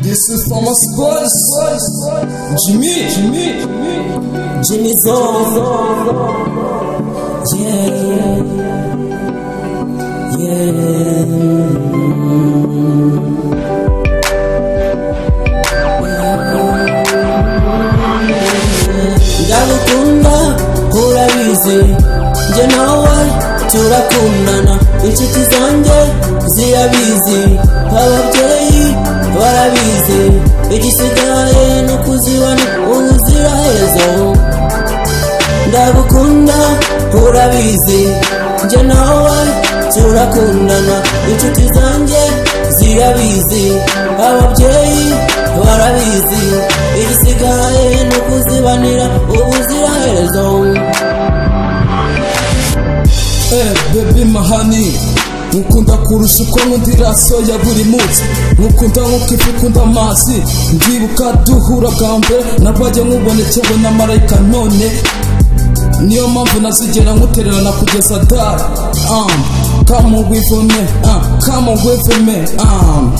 Desses são as cores de mim, de mim, de mim, Yeah, Galukunda urabizi njye nawe turakundana inshuti zanjye zirabizi ababyeyi barabizi igisigaye ni ukuzibana ubuzirahezo ndagukunda urabizi njye nawe turakundana inshuti zanjye zirabizi ababyeyi barabizi igisigaye ni ukuzibanira ubuziraherezo Eh, baby mahani Nkunda kurusha uko nkunda iraso ya buri munsi Nkukunda nk'uko ifu ikunda amazi Ndibuka duhura bwa mbere Nabajya nkubonekewe na marayika none Niyo mpamvu ntazigera nkutererana kugeza dara um, Come with me, uh, come with me um.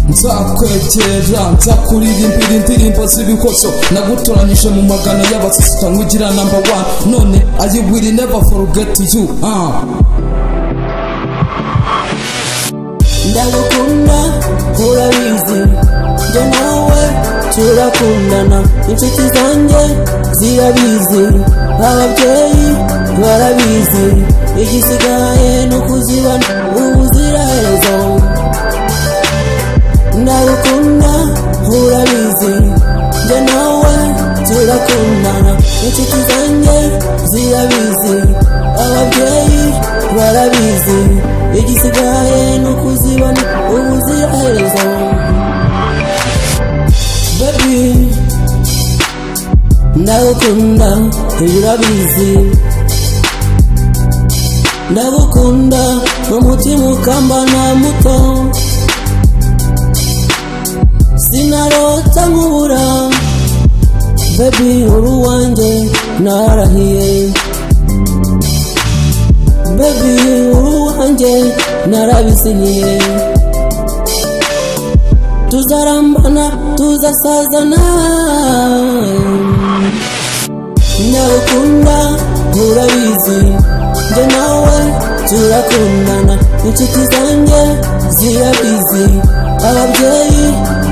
nzakwegera nzakuririmbira indirimbo z'ibikoso nagutoranyije mu magana y'abasisita nk'ugira namba wani none i will never forget you ah. ndagukunda urabizi njye nawe turakundana inshuti zanjye zirabizi ababyeyi barabizi igisigaye ni ukuzibana ubuziraherezo ndagukunda urabizi njye nawe turakundana inshuti zanjye zirabizi ababyeyi barabizi igisigaye ni ukuzibana ubuziraherezo baby ndagukunda urabizi ndagukunda umutima ukamba nta muto sinarota nkubura baby uri uwanjye narahiye baby uri uwanjye narabiziniye tuzarambana tuzasazana ndagukunda urabizi njye nawe turakundana inshuti zanjye zirabizi ababyeyi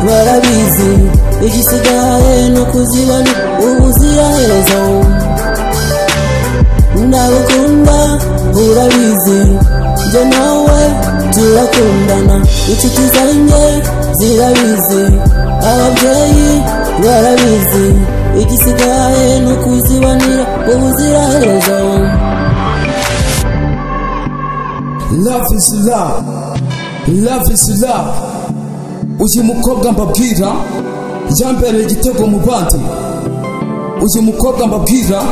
barabizi igisigaye ni ukuzibana ubuziraherezo ndagukunda urabizi njye nawe turakundana inshuti zanjye zirabizi ababyeyi barabizi igisigaye ni ukuzibanira ubuziraherezo love is love love is love uyu mukobwa mbabwira yambereye igitego mu bandi uyu mukobwa mbabwira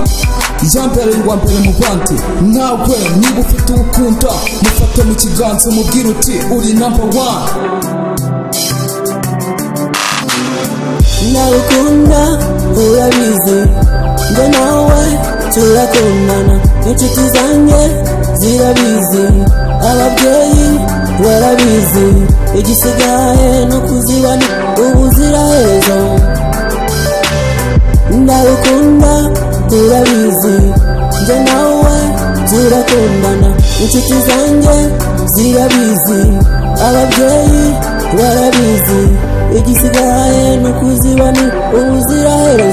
yambereye uwa mbere mu bandi nawe niba ufite ukunda mufate mu kiganza mubwire uti uri number one ndagukunda urabizi njye nawe turakundana inshuti zanjye zirabizi ababyeyi barabizi igisigaye ni ukuzibana ubuziraherezo ndagukunda urabizi njye nawe turakundana inshuti zanjye zirabizi ababyeyi barabizi igisigaye ni ukuzibana ubuziraherezo